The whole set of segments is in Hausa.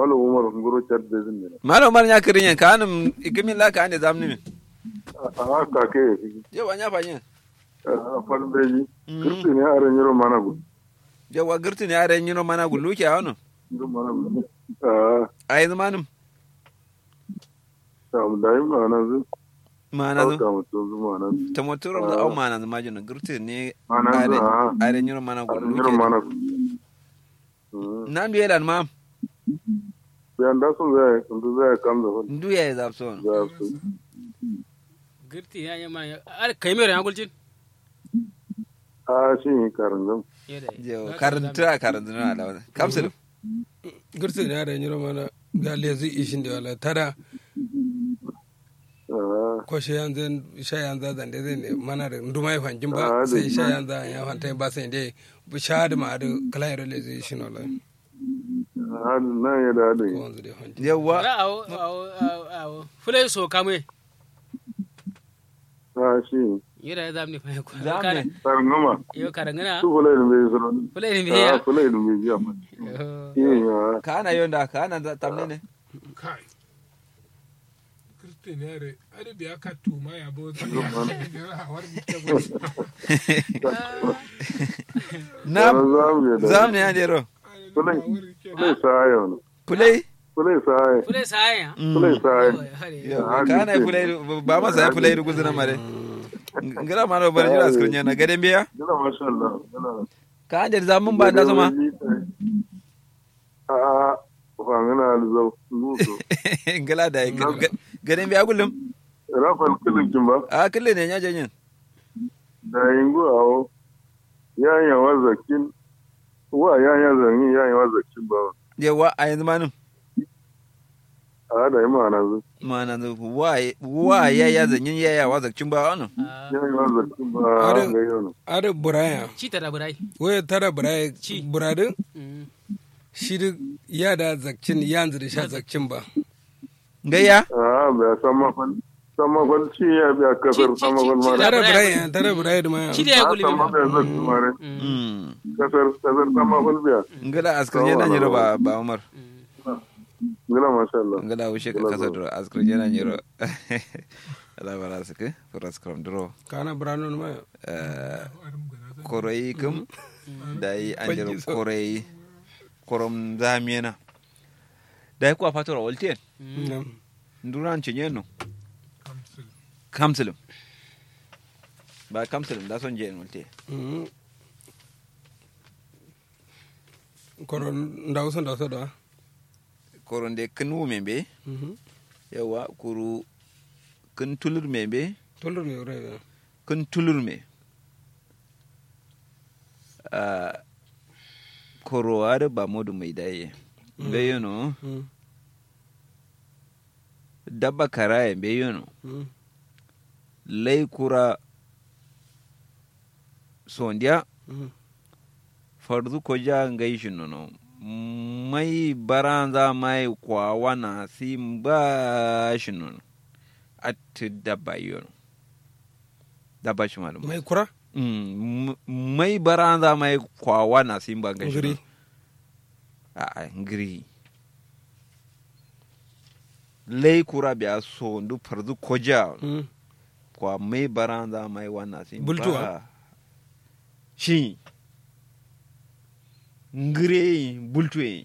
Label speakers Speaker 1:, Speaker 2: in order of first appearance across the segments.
Speaker 1: malo umar ngoro chat de zin ne
Speaker 2: malo mar nya kirin yan kanum ikimin la ka ande zamni min
Speaker 1: a ka ke
Speaker 2: je wanya fanyen
Speaker 1: a fal beji kirti ne are nyiro mana gu
Speaker 2: je wa girti ne are nyino mana gullu ke awon
Speaker 1: nyiro mana gu a
Speaker 2: ai zamanum
Speaker 1: ta mu dai mana zu
Speaker 2: mana
Speaker 1: ka
Speaker 2: zo
Speaker 1: mu to zu mana zu
Speaker 2: ta motoro da au mana zama jina girti ne
Speaker 1: Mana zo,
Speaker 2: are
Speaker 1: ah.
Speaker 2: are nyino mana
Speaker 1: are
Speaker 2: gullu
Speaker 1: nyiro
Speaker 2: ke
Speaker 1: mana gu
Speaker 2: nan biye dan ma
Speaker 1: yan da sun zai sun zai kam da hun
Speaker 2: ndu ya zap so
Speaker 1: za su
Speaker 3: girti ya nyama ar kai mere ya gulcin
Speaker 1: a shi karin zan
Speaker 2: je karanta karanta na da kamsul
Speaker 4: gursu da da nyiro mana ga lezi ishin da wala tada ko shi yanzu sha yanzu da da zai mana da nduma ya fanjin ba
Speaker 1: Ah,
Speaker 4: sai
Speaker 1: da-
Speaker 4: sha yanzu ya fanta ba sai dai bu sha da ma da kala yaro lezi ishin wala
Speaker 1: a nan ya da da
Speaker 4: ko wanzu da fanjin
Speaker 2: yawa
Speaker 3: awo awo awo awo fulai so kamwe
Speaker 1: a shi
Speaker 3: yira ya zamni fa ko
Speaker 2: Zamni.
Speaker 1: karin gama
Speaker 3: yo karangana
Speaker 1: su fulai da bai zuro
Speaker 3: fulai ni
Speaker 1: a
Speaker 3: biya
Speaker 1: fulai da bai jiya ma shi ya
Speaker 2: kana yonda kana da tamne ne
Speaker 5: kai kristianere ade biya ka tuma ya bo ta ya war mi ke bo
Speaker 2: na
Speaker 1: zamu ya da
Speaker 2: zamne ya dero
Speaker 1: fulai fulai sa yau ne
Speaker 2: kulai
Speaker 1: fulai sa yau
Speaker 3: fulai sai ya
Speaker 1: fulai sa yau
Speaker 2: Yawa, kana fulai ba masa ya fulai rugu zina mare ngara ma no bar jira askrin yana gaden biya
Speaker 1: Yana masha Allah. Yana.
Speaker 2: ka ande zamun ba da zuma
Speaker 1: A a fangana alzau nuso.
Speaker 2: ngala da gaden biya kullum
Speaker 1: Rafal kilin kin ba.
Speaker 2: a kulle ne nya janyin
Speaker 1: Da yingu awo. Yanya wa zakin. Wa yanya zanyi yanya wa zakin ba.
Speaker 2: yawa a yanzu manum
Speaker 1: A da yi ma'ana zu.
Speaker 2: mana da wa wa ya ya zanyin ya ya wa zakcin ba wannan
Speaker 1: Yanya wa zakin ba.
Speaker 4: Are-
Speaker 1: Ga yau ne.
Speaker 4: ada buraya
Speaker 3: ci tara burai
Speaker 4: waya tara buraya buradin shi duk ya da zakcin yanzu da sha zakcin ba
Speaker 2: gayya
Speaker 1: A bai san mafal. San mafal ci ya biya kasar
Speaker 3: Ci- ci-
Speaker 1: san mafal
Speaker 3: ci-
Speaker 1: ma.
Speaker 3: ci-
Speaker 4: tara buraya tara buraya da ma
Speaker 3: ci da ya
Speaker 1: A
Speaker 3: guli
Speaker 1: san mafal zakin ma ne.
Speaker 2: mm
Speaker 1: Kasar kasar san mafal biya.
Speaker 2: ngala askrin yana nyiro ba ba umar
Speaker 1: Gina masha Allah.
Speaker 2: ngala wushe ka kasa dro askrin yana nyiro ala bara suke furas kram dro
Speaker 4: kana burano ma
Speaker 2: eh korai kum da yi an jira korai korom zamiyana da yi kuwa fatora waltiyan
Speaker 4: Nam.
Speaker 2: nduran cinye no
Speaker 5: kamsul
Speaker 2: kamsulum ba kamsulum da son je waltiyan
Speaker 4: Mhm. koron ndawso ndawso da
Speaker 2: koron de kin wu membe
Speaker 4: Mhm.
Speaker 2: yawa kuru kin tulur membe
Speaker 4: tolor me wure
Speaker 2: kin tulur me Ah, koro ada ba modu mai daye be yono
Speaker 4: Mhm.
Speaker 2: dabba karaye be yono
Speaker 4: Mhm.
Speaker 2: lay kura sondia
Speaker 4: Mhm.
Speaker 2: fardu ko ja ngai shinono mai baranza mai kwawana simba shinono at dabba yono dabba shi malum
Speaker 4: mai kura
Speaker 2: Mm, m- mai baranza mai kwawana simba ngai
Speaker 4: ngiri
Speaker 2: shinono a a ngiri lay kura biya sondu fardu ko ja
Speaker 4: Mhm.
Speaker 2: kwa mai baranza mai wana simba
Speaker 4: Bultuwa?
Speaker 2: shi ngire bultuwe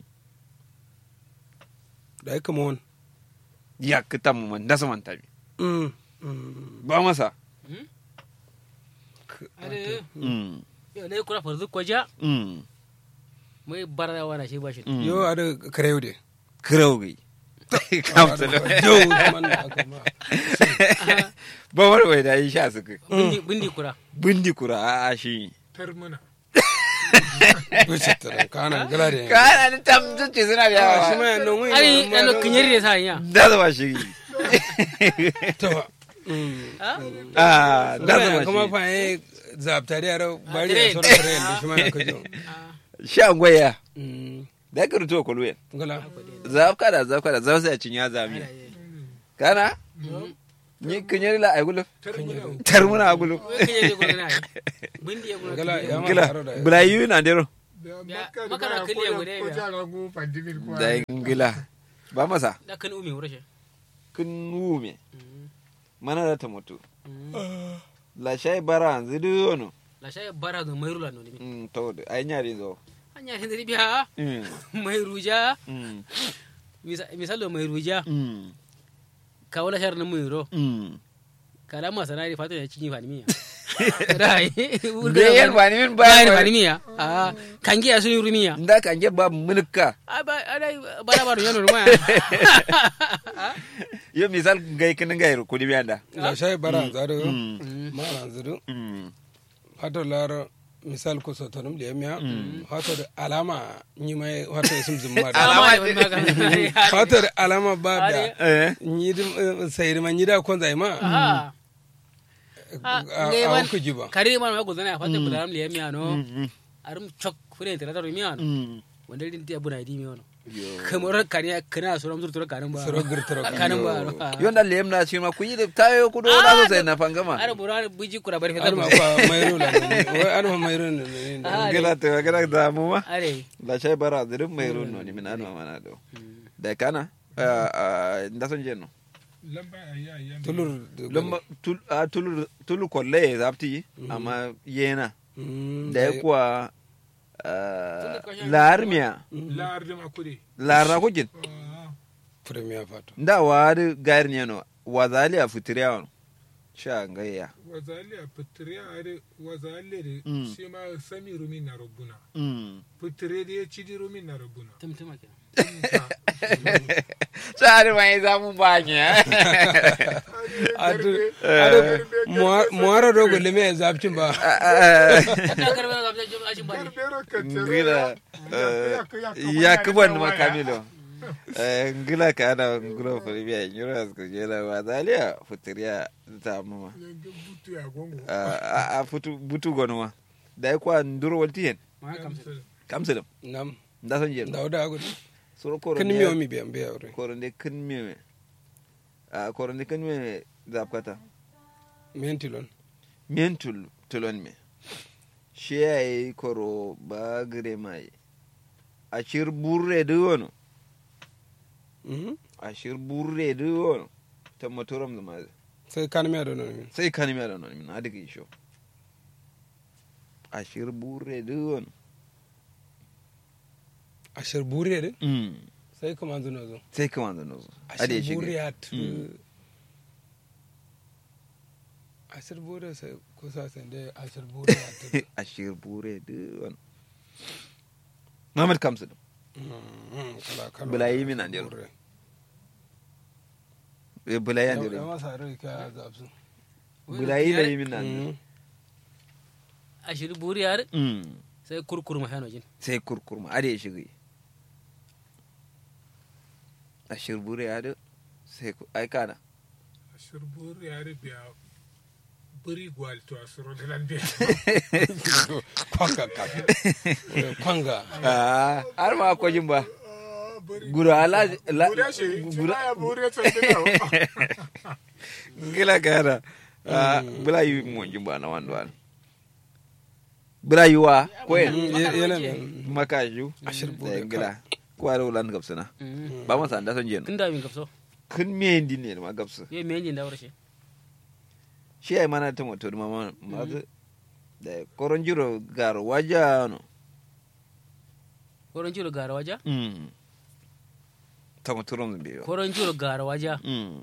Speaker 4: da ai kama wani
Speaker 2: ya kita mu man dasa man tabi
Speaker 4: Mhm. Mhm.
Speaker 2: ba masa
Speaker 3: ade
Speaker 2: mm
Speaker 3: yo ne kura farzu ko ja
Speaker 2: mm
Speaker 3: mai bara wana shi ba shi
Speaker 2: mm
Speaker 4: yo ada karew de
Speaker 2: kraugi kamsalo
Speaker 4: jo man da aka ma
Speaker 2: ba war wai da yi sha suka
Speaker 3: bindi bindi kura
Speaker 2: bindi kura a a shi
Speaker 5: tar mana
Speaker 4: wuce tara kana gala de
Speaker 2: ka ana ni tam tuce suna da
Speaker 4: Ah, shi
Speaker 2: yawa
Speaker 4: ma ya non wai
Speaker 3: ari ano kinyari ne sa ya
Speaker 2: da zama shi
Speaker 4: to Mhm.
Speaker 2: a da
Speaker 4: Gala
Speaker 2: zama
Speaker 4: kuma
Speaker 2: shi
Speaker 4: fa eh zabtari yaro bari
Speaker 3: dire.
Speaker 4: ya sauran kare da shi ma ya kajo
Speaker 2: sha gwaya
Speaker 4: Mhm.
Speaker 2: da ka rutuwa kulwe
Speaker 4: gala
Speaker 2: zaf kada zaf kada zaf sai a cinya zami kana ni kinyari la ay gulo
Speaker 5: tar mana
Speaker 2: tar muna gulo
Speaker 3: kinyari ko na bindi ya
Speaker 4: gala ya ma
Speaker 2: gila
Speaker 4: taro da
Speaker 2: bula yi na dero
Speaker 5: makka
Speaker 3: makka na
Speaker 5: da
Speaker 3: kiliya
Speaker 5: ko
Speaker 3: guda
Speaker 5: ko
Speaker 3: ya.
Speaker 5: jara go pandemir ko
Speaker 2: da ngila ba masa
Speaker 3: da kan umi wurashe
Speaker 2: kun wume mana da ta mutu la shay bara zidu ono
Speaker 3: la shay bara do mayru la no ni
Speaker 2: mm to ay nyari zo
Speaker 3: anya hin dari biya
Speaker 2: mm
Speaker 3: mayru ja
Speaker 2: mm
Speaker 3: misal do mayru ja
Speaker 2: mm
Speaker 3: ka wala shar na mayro
Speaker 2: mm
Speaker 3: kala ma sanari fatu ya cinyi fani miya dai
Speaker 2: Bayan ba ni min
Speaker 3: bayan
Speaker 2: bayan
Speaker 3: fani miya ah kangi ya sunu rumiya
Speaker 2: nda kan je ba mulka
Speaker 3: ah ba dai bara bara yano rumaya
Speaker 2: yo misal gai kin gai ko di bianda
Speaker 4: la shay bara zaro
Speaker 2: mm
Speaker 4: ma ran zuru
Speaker 2: mm
Speaker 4: hato lar misal ko sotonum le miya hato da alama ni mai hato sum zum ma da
Speaker 3: alama ne maga
Speaker 4: hato da alama ba da
Speaker 2: eh
Speaker 4: ni dim sayir ma ni da kon zai ma
Speaker 3: ah
Speaker 4: a
Speaker 3: ngai
Speaker 4: a
Speaker 3: man
Speaker 4: ku jiba
Speaker 3: kare man ma gudana fatu budaram le miya no
Speaker 2: mm
Speaker 3: arum chok fure tara tara miya no
Speaker 2: mm
Speaker 3: wanda din tiya buna di miya no
Speaker 2: yo
Speaker 3: kamar kaniya kana suram zur tura kanin ba
Speaker 4: soro girtoro
Speaker 3: kanin ba
Speaker 2: yo nda lem na shi ma ku yi da tayo ku do na so sai na fangama
Speaker 3: ara buran buji kura bari
Speaker 4: ar ma
Speaker 3: fetar
Speaker 4: fa mayro la ne wai ar ma mayro ne ne
Speaker 3: Ah,
Speaker 2: ngila to ga da mu ma
Speaker 3: are
Speaker 2: la shay bara zidu mai runno ni min anwa mana do da kana nda son jenno
Speaker 5: lamba ayya ayya
Speaker 4: tulur
Speaker 2: lumba tul a tulur tulur kolle zapti amma yena
Speaker 4: Mm,
Speaker 2: da ya kuwa larmiya
Speaker 5: lar de makure
Speaker 2: lara kujin
Speaker 5: ah
Speaker 4: premier fato
Speaker 2: nda wari gayar ne no wazali a fitiriya wani sha gayya
Speaker 5: wazali a fitire are wazali de
Speaker 2: Mm.
Speaker 5: shi ma sami rumi na rubuna
Speaker 2: Mm.
Speaker 5: fitire da ya ci di rumi na rubuna
Speaker 3: tumtuma kenan
Speaker 2: Sari mai zamu banya.
Speaker 4: adu adu muara dogo le me zapcin ba
Speaker 3: da karbe na zabta jom ajin bani
Speaker 5: Barbero ka
Speaker 2: Ngila
Speaker 5: tere
Speaker 2: ya kuban ma kamilo. Ngila ka ana ngula fulbiya nyura ko jela wazalia fitiriya ta mama.
Speaker 5: butu ya gongo
Speaker 2: A futu butu gonwa. Da kwa nduro waltiyen.
Speaker 3: ma kamsa
Speaker 2: Kamsalam.
Speaker 4: nam
Speaker 2: Nda son jelo.
Speaker 4: dauda agu
Speaker 2: Soro koro.
Speaker 4: kan miyo mi biyan biya wuri
Speaker 2: Koronde kin meme. A koronde kin meme zapkata.
Speaker 4: mentilon
Speaker 2: Mien tul tulon me. Shi ya yi koro ba gire mai. A shir burre da wani.
Speaker 4: Mhm.
Speaker 2: A shir burre da wani. Ta motoram da mazi.
Speaker 4: sai kan miya da non min
Speaker 2: Sai kan mi da min a daga isho. A shir burre da wani.
Speaker 4: ashir buriya de
Speaker 2: Mm.
Speaker 4: sai kuma zuno zo
Speaker 2: Sai kama da nozo. A da ya
Speaker 4: ashir
Speaker 2: shiga.
Speaker 4: buriya tu
Speaker 2: Mm.
Speaker 4: ashir buriya sai kusa sai dai ashir buriya tu
Speaker 2: A shir burre da wani. Muhammad Kamsu.
Speaker 4: Mhm, kala kala
Speaker 2: Bulayi min an jero.
Speaker 4: Buriya.
Speaker 2: Bulayi an
Speaker 4: Ya- ya
Speaker 2: jere.
Speaker 4: masa rai ka zapsu
Speaker 2: Bulayi da yi min an jere.
Speaker 4: Mhm.
Speaker 3: ashiri buri yar
Speaker 2: Mm.
Speaker 3: sai kurkur ma hano jin
Speaker 2: sai kurkurma a da ya shiga a shirbure ya da sai ku aika na
Speaker 5: shirbur ya biya buri gwal to asiro da lan biya
Speaker 4: kwanga ka kwanga
Speaker 2: har ma akwai jin ba gura ala la
Speaker 5: Buriya shi,
Speaker 2: gura
Speaker 5: ya buriya tsantina.
Speaker 2: gila kana bula yi mo jin ba na wanda wani bula yi wa ko yen
Speaker 4: Mm, ye- yana nan.
Speaker 2: maka ju
Speaker 4: Ashirbure
Speaker 2: da gila ko are ulan gabsana ba ma san da son jen
Speaker 3: kin da min gafso
Speaker 2: kun me din ne ma gabsa
Speaker 3: ye me jin da warshi
Speaker 2: shi ai mana ta moto ma ma ma da koron jiro garo waja no
Speaker 3: koron jiro gara waja
Speaker 2: Mm. Tamo turon biyo.
Speaker 3: koron jiro gara waja
Speaker 2: Mm.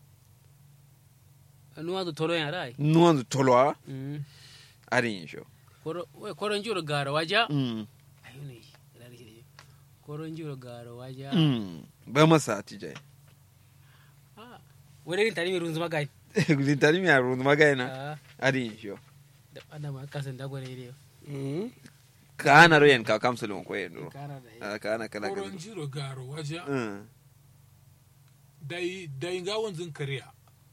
Speaker 3: nuwa da tolo yan rai
Speaker 2: Nuwan tolwa
Speaker 3: Mm.
Speaker 2: arin sho.
Speaker 3: Koro- we, koron jiro gara waja
Speaker 2: Mm.
Speaker 3: ayo ne ina da shi koron jiro gara waja
Speaker 2: Mm. Ba masa tije.
Speaker 3: Ah, wani rin tani mai runzuma gai
Speaker 2: Gudin tani mi arun magana
Speaker 3: Ah,
Speaker 2: arin sho.
Speaker 3: da ana ma kasan da gwani ne
Speaker 4: Mhm.
Speaker 2: Ka ana royen ka kamsulun ko yen duro.
Speaker 3: kara da yi
Speaker 2: Ah, Ka ana kala
Speaker 5: Koron
Speaker 2: kala.
Speaker 5: jiro garo waje
Speaker 2: Mm.
Speaker 5: dai dai ga wanzun kariya.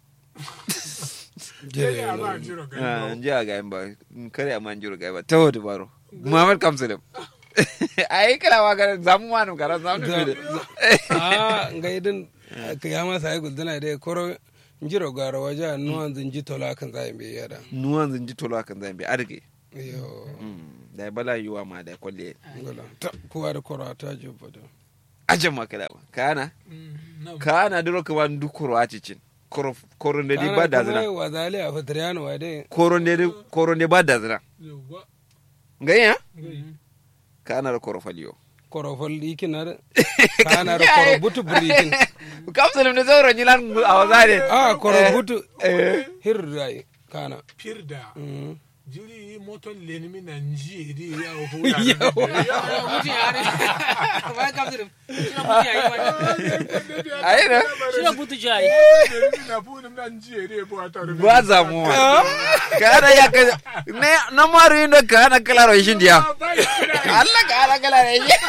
Speaker 4: Jere
Speaker 5: Kariya ba
Speaker 4: yana.
Speaker 5: jiro
Speaker 2: Ah,
Speaker 5: garo.
Speaker 2: nji aga ba. Kare aman juro ga ba. Tawo baro. Muhammad kamsulun. Ai kala wa ga zamu manu kara zamu
Speaker 4: Za-
Speaker 2: ne.
Speaker 4: a nga idin ka ya masa ai guldana dai koro njiro garo waja nuwan zinji tola kan zai be yada
Speaker 2: Nuwan zinji tolwa kan zambi arge.
Speaker 4: yo
Speaker 2: Mm. da bala yuwa ma da kwalle
Speaker 4: ngala ta kowa da kora ta je fada
Speaker 2: ajan makala ba kana kana duro ka wan du koro acicin koro koro ne di ba da zina
Speaker 4: wa zali a fatriyano wa dai
Speaker 2: koro ne di- koro ne ba da zina
Speaker 5: Yawwa.
Speaker 2: ngaya
Speaker 5: Gai.
Speaker 2: kana da koro faliyo
Speaker 4: koro fal ikin na kana da koro butu burikin
Speaker 2: kapsulum ne zoro nyilan a wazare
Speaker 4: a koro
Speaker 2: Eh,
Speaker 4: butu
Speaker 2: eh.
Speaker 4: hir dai kana
Speaker 5: Firda.
Speaker 4: Mm.
Speaker 5: Jiri moton lenimi na nji di ya o hu
Speaker 3: mutum ya ne ba ka mutum shi na mutum ya yi wani
Speaker 2: ayi na
Speaker 3: shi na mutum ya yi
Speaker 5: na bunum na nji di bo ataru.
Speaker 2: ba zamuwa kana ya ka ne na maru inda kana kalaro shin dia Allah kana kalaro shin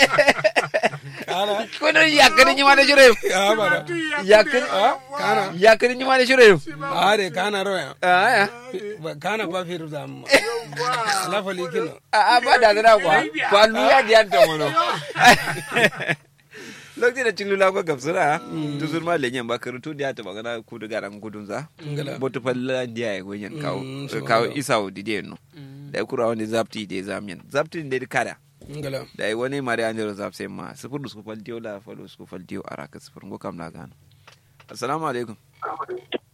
Speaker 4: kana
Speaker 2: kono ya kan ni ma da jure
Speaker 4: ya bara
Speaker 2: ya kan
Speaker 4: kana
Speaker 2: ya kan ni ma da jure
Speaker 4: a de kana roya
Speaker 2: ah
Speaker 4: Ba- kana ba fir da amma la fal ikin
Speaker 2: a ba da zina kwa kwa luya diyan ta mono lokacin da cin lula ko gabsura to sun ma lenyen ba karutu da ta magana ku da garan gudun za
Speaker 4: ngala
Speaker 2: botu falla diya ya gonyen kawo
Speaker 4: Mm, so
Speaker 2: kawo
Speaker 4: Allah.
Speaker 2: isa o didiye no da ya kura wani zapti da zamien zapti da ya kada
Speaker 4: ngala
Speaker 2: da ya wani mari an jero zapse ma sifur da su faltiyo la falo su faltiyo araka sifur ngo kam na gano assalamu alaikum